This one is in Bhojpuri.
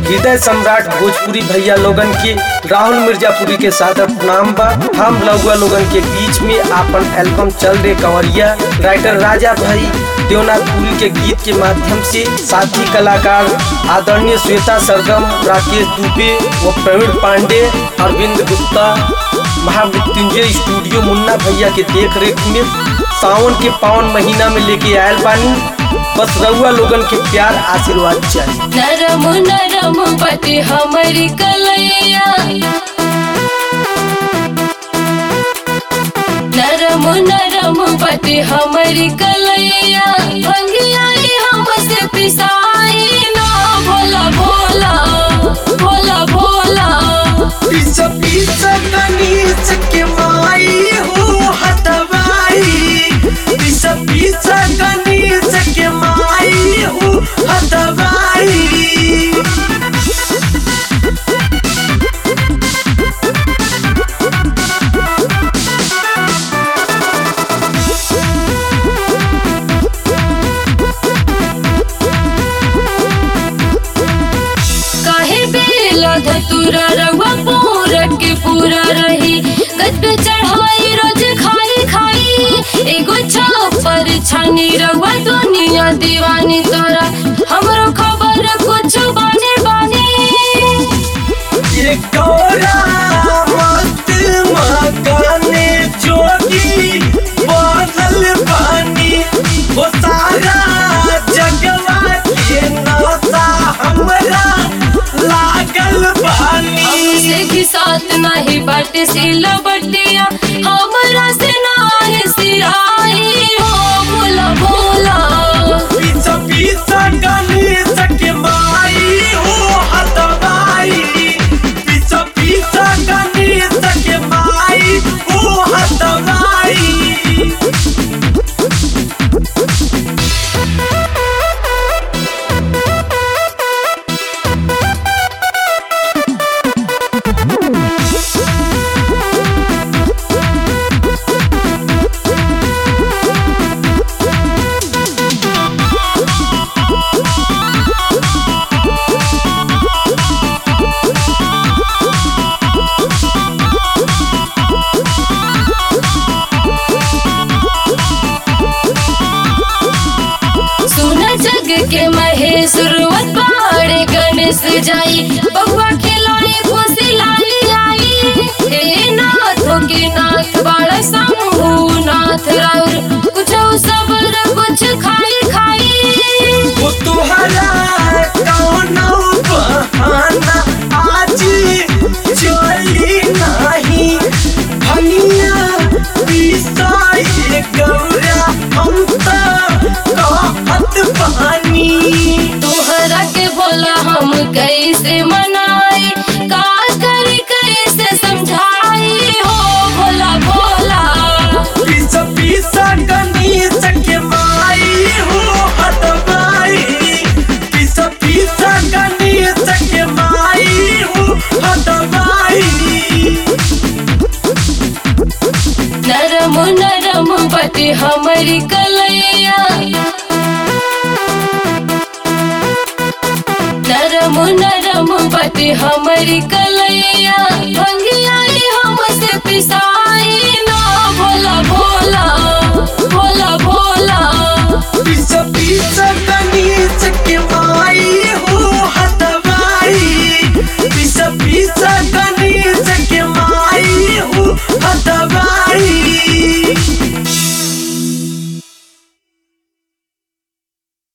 हृदय सम्राट भोजपुरी भैया लोगन के राहुल मिर्जापुरी के साथ नाम बा हम लौगा लोगन के बीच में आपन एल्बम चल रे कंवरिया राइटर राजा भाई देवनाथपुरी के गीत के माध्यम से साथी कलाकार आदरणीय श्वेता सरगम राकेश दुबे व प्रवीण पांडे अरविंद गुप्ता महामृत्युंजय स्टूडियो मुन्ना भैया के देख रेख में सावन के पावन महीना में लेके आयल बानी बस रउआ लोगन के प्यार आशीर्वाद चाहिए नरम नरम पति हमारी कलैया नरम नरम पति हमारी कलैया भंगियाई हमसे पिसाई ना भोला भोला भोला भोला पीछा पीछा कनीस के माई हो हटवाई पीछा पीछा कनीस के माई हो हटवाई काहे बेला धतुरा रवा पूरा के पूरा रही गज पे चढ़ाई रोज खाई खाई एगो छापर छानी रवा दुनिया दीवानी तोरा हमरो खबर कुछ बाने बाने ये गौरा मत मकाने जोगी बादल पानी वो सारा जगवा के नाता हमरा लागल पानी हमसे की साथ नहीं बाट सिला बटिया हमरा से नाही सिराई हो भोला भोला पीछा पीछा गणेश के माई हो हतवाई पीछा पीछा गणेश के माई हो हतवाई सुन जग के महेश रुवत पहाड़े गणेश जाई बउआ खिलाई खुशी लाली आई हे नाथो के नाथ बाड़ा शंभु नाथ राउर कुछ सबर कुछ खाई खाई वो तुहरा कौनो बहाना आज चली नहीं भनिया पिसाई गौरा हम तो कहत पानी तोहरा के बोला हम कैसे मनाई का करी कैसे समझाई हो भोला भोला पीछा पीछा गणेश के माई हो हटवाई पीछा पीछा गणेश के माई हो हटवाई नरम नरम पति हमारी कलैया नरम नरम पति हमारी कलैया भंगियाई हमसे पिसाई ना भोला भोला